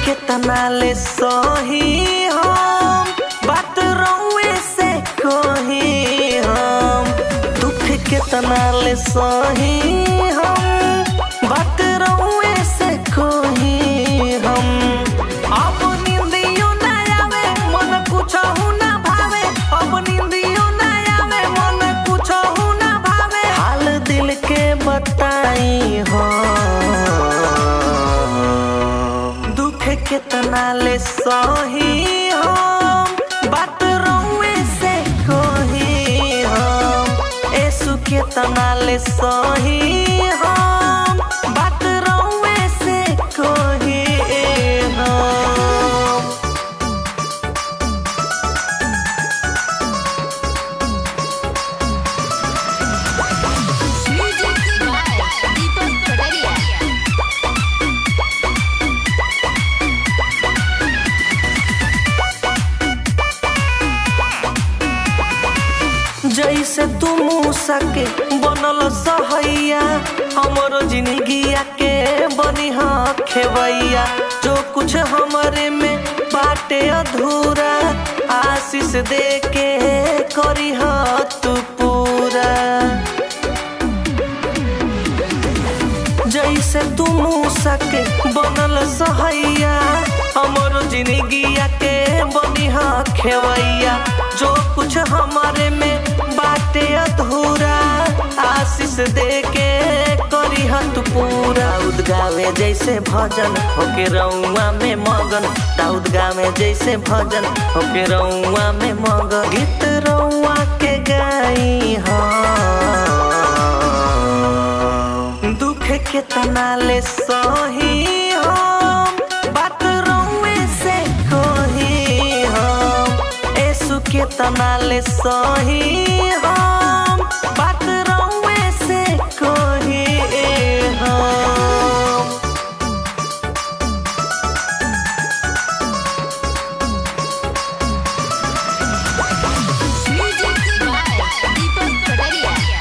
केतना ले सही हम बात रउए से कही हम दुख केतना ले सही हम बात रउए से कही हम अब नींदियो ना आवे मन कुछहु ना भावे अब नींदियो ना आवे मन कुछहु ना भावे हाल दिल के बताई हो दुख केतना ले सही हम बात रउए से कही हम एसु केतना ले सही हम बात रउए से कही हम Music by Deepak Pataria. जैसे तू मूसा के बनल सहैया हमरो जिंदगिया के बनी हाँ खेवैया जो कुछ हमरे में बाटे अधूरा आशीष दे के करी हाँ तू पूरा जैसे तू मूसा के बनल सहैया हमरो जिंदगिया के बनी हाँ खेवैया जो कुछ हमारे में बाटे अधूरा आशीष दे के करी तू पूरा दाऊद गावे जैसे भजन होके रउआ में मगन दाऊद गावे जैसे भजन होके रउआ में मगन गीत रउआ के गाई हाँ दुख केतना ले सही हम बात रउए से कही हम एसु केतना ले सही हम बात रउए से कही हम Music by Deepak Pataria.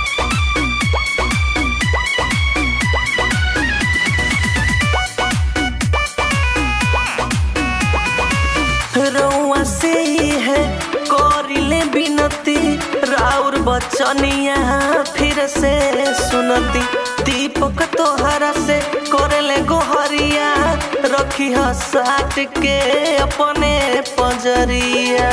रउआ से ही है करिले बिनती राउर बचनिया फिर से सुनती दीपक तोहरा से करेले गोहरिया रखी साट के अपने पजरिया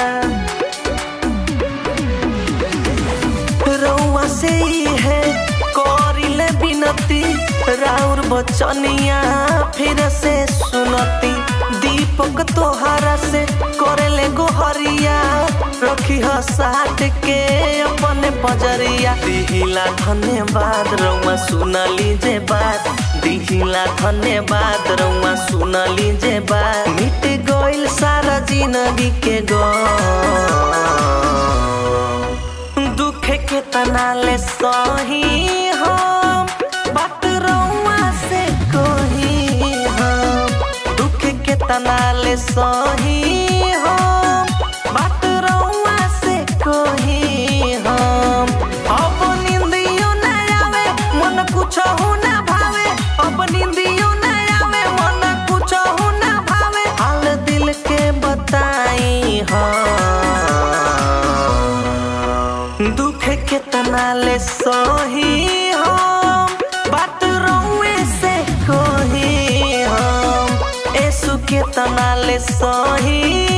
रउआ से ही है करिले बिनती राउर बचनिया फिर से सुनती दीपक तोहरा से करेले गोहरिया रखी साट के अपने पजरिया दिहिला धन्यवाद रउआ सुनली जे बात दिहिला धन्यवाद रउआ सुनली जे बात मिट गइल सारा जिंदगी के गम दुख केतना ले सही हम बात रउआ से कही हम दुख केतना ले सही हम बात रउआ से कही हम अब नींदियो ना आवे मन कुछहु ना भावे अब नींदियो ना आवे मन कुछहु ना भावे हाल दिल के बताई हम दुख केतना ले सही हम बात रउए से कही हम एसु केतना ले सही